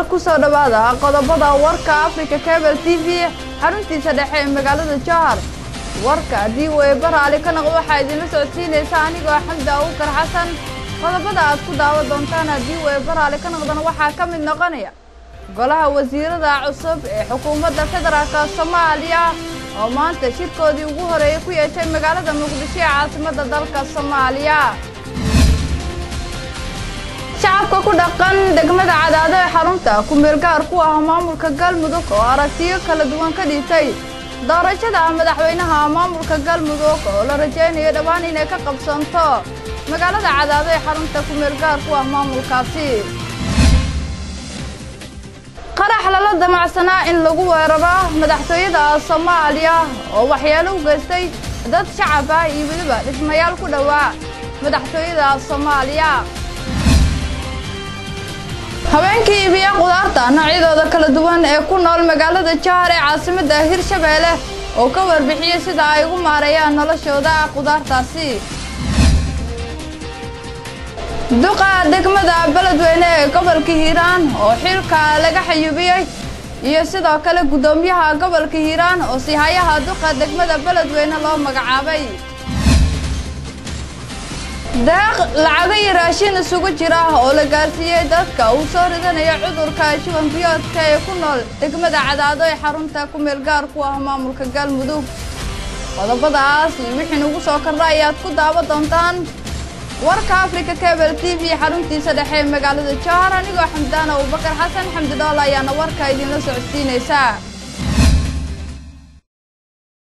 kusoo dhowaada qodobada warka africa cable t v xaruntiisa dhexe ee magaalada jahar warka haddii weeba raali ka noqdo waxaa idinla socodsiinaysa anigoo xamdi abuukar xasan qodobada aad ku daawan doontaan haddii weeba raali ka noqdona waxaa ka mid noqonaya golaha wasiirada cusub ee xukuumadda federaalk soomaaliya oo maanta shirkoodii ugu horeeyay ku yeeshay magaalada muqdisho ee caasimadda dalka soomaaliya shacabka ku dhaqan degmada cadaado ee xarunta ku-meelgaar ku ah maamulka galmudug oo aragtiyo kala duwan ka dhiibtay doorashada madaxweynaha maamulka galmudug oo la rajaynayo dhowaan inay ka qabsanto magaalada cadaado ee xarunta ku-meelgaar ku ah maamulkaasi qarax lala damacsanaa in lagu weeraro madaxtooyada soomaaliya oo waxyeelo u geystay dad shacab ah iyo weliba dhismayaal ku dhowaa madaxtooyada soomaaliya habeenkii iibiya qudaarta noocyadooda kala duwan ee ku nool magaalada jahar ee caasimadda hirshabeelle oo ka warbixiyey sida ay ugu maareeyaan noloshooda qudaartaasi duqa degmada beledweyne ee gobolka hiiraan oo xilka laga xayuubiyey iyo sidoo kale guddoomiyaha gobolka hiiraan oo sihayaha duqa degmada beledweyne loo magacaabay deeq lacago iyo raashin isugu jira oo la gaarsiiyey dadka uu soo ridanayo cudurka shuban biyoodka ee ku nool degmada cadaado ee xarunta ku-meel gaar ku ah maamulka galmudug qodobadaas iyo wixii nugu soo kordha ayaad ku daawan doontaan warka africa cable t v xaruntiisa dhexe ee magaalada jahar anigoo xamdaan abubakar xasan xamdi dhool ayaana warka idinla socodsiinaysaa